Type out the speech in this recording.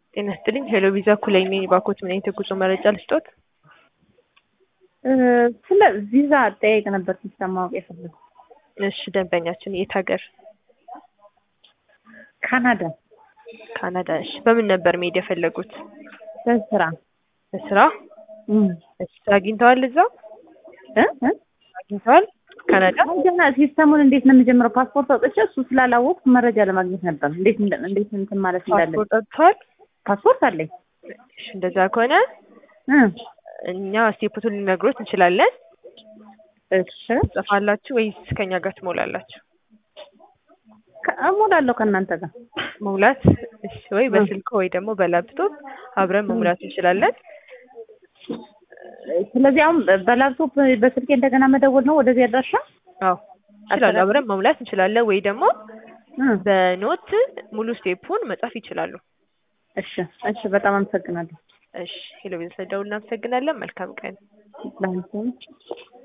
ጤና ይስጥልኝ ሄሎ ቪዛ ኩላይ ነኝ። ባኮት ምን አይነት የጉዞ መረጃ ልስጦት? ስለ ቪዛ አጠያየቅ ነበር ሲስተም ማወቅ የፈለጉ። እሺ ደንበኛችን የት ሀገር? ካናዳ ካናዳ። እሺ በምን ነበር መሄድ የፈለጉት? በስራ በስራ? እም። እሺ ስራ አግኝተዋል እዛው? እ እ አግኝተዋል ካናዳ? ገና ሲስተሙን እንዴት ነው የምጀምረው? ፓስፖርት አውጥቼ እሱ ስላላወቅኩ መረጃ ለማግኘት ነበር። እንዴት እንደ- እንዴት እንትን ማለት እንዳለ ፓስፖርት አውጥተዋል? ፓስፖርት አለኝ። እሺ እንደዛ ከሆነ እ እኛ ስቴፑን ልነግሮት እንችላለን። እሺ ትጽፋላችሁ ወይስ ከኛ ጋር ትሞላላችሁ? ከ- እሞላለሁ ከእናንተ ጋር መሙላት እሺ፣ ወይ በስልክ ወይ ደግሞ በላፕቶፕ አብረን መሙላት እንችላለን። ስለዚህ አሁን በላፕቶፕ በስልኬ እንደገና መደወል ነው ወደዚህ አድራሻ? አዎ እንችላለን፣ አብረን መሙላት እንችላለን። ወይ ደግሞ እ በኖት ሙሉ ስቴፑን መጻፍ ይችላሉ። እሺ እሺ፣ በጣም አመሰግናለሁ። እሺ ሄሎ ቤተሰብ ደውል እናመሰግናለን። መልካም ቀን። ላንቺም